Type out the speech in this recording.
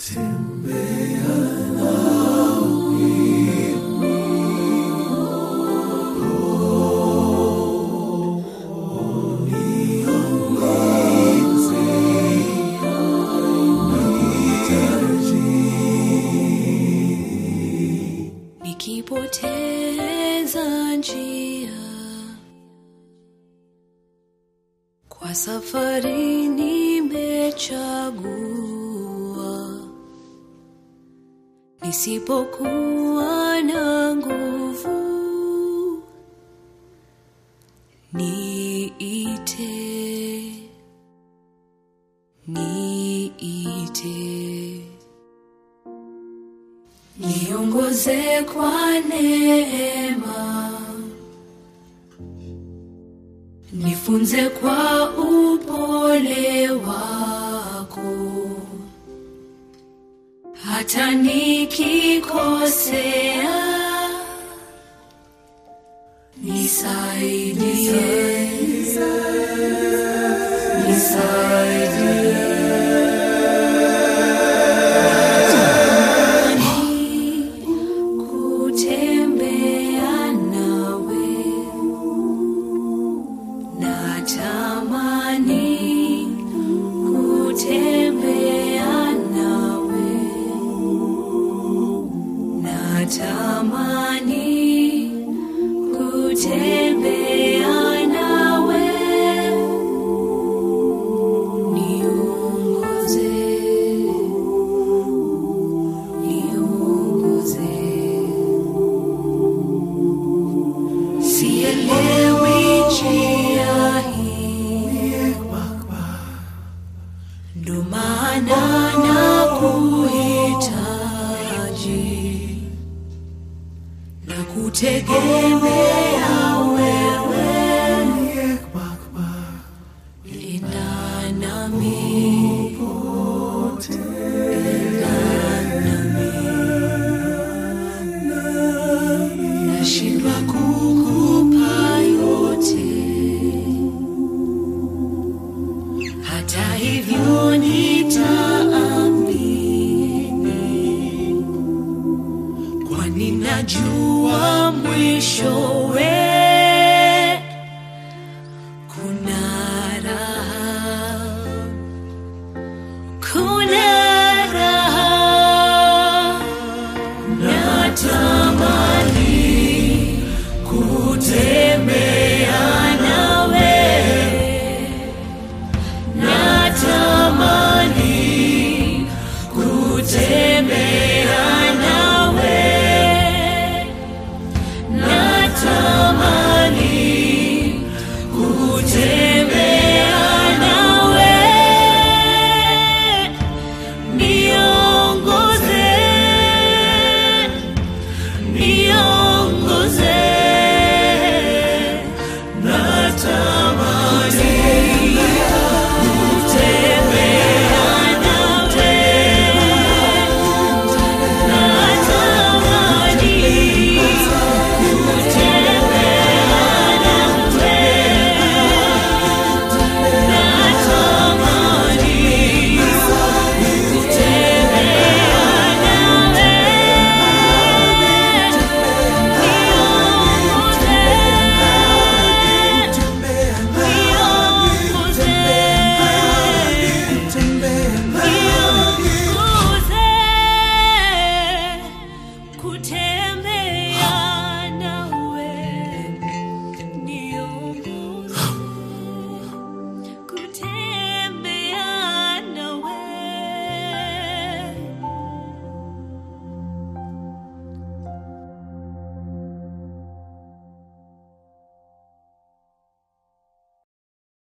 nikipoteza njia kwa safari nimechagua nisipokuwa na nguvu niite niite niongoze kwa neema nifunze kwa upole wako hata nikikosea nisaidie nisaidie kutembea nawe natamani kutembea nawe natamani kutembea nawe niongoze niongoze sielewi njia hii ndo maana na kuhitaji na kutegemea wewe enda nami enda nami nashindwa kukupa yote hata hivyo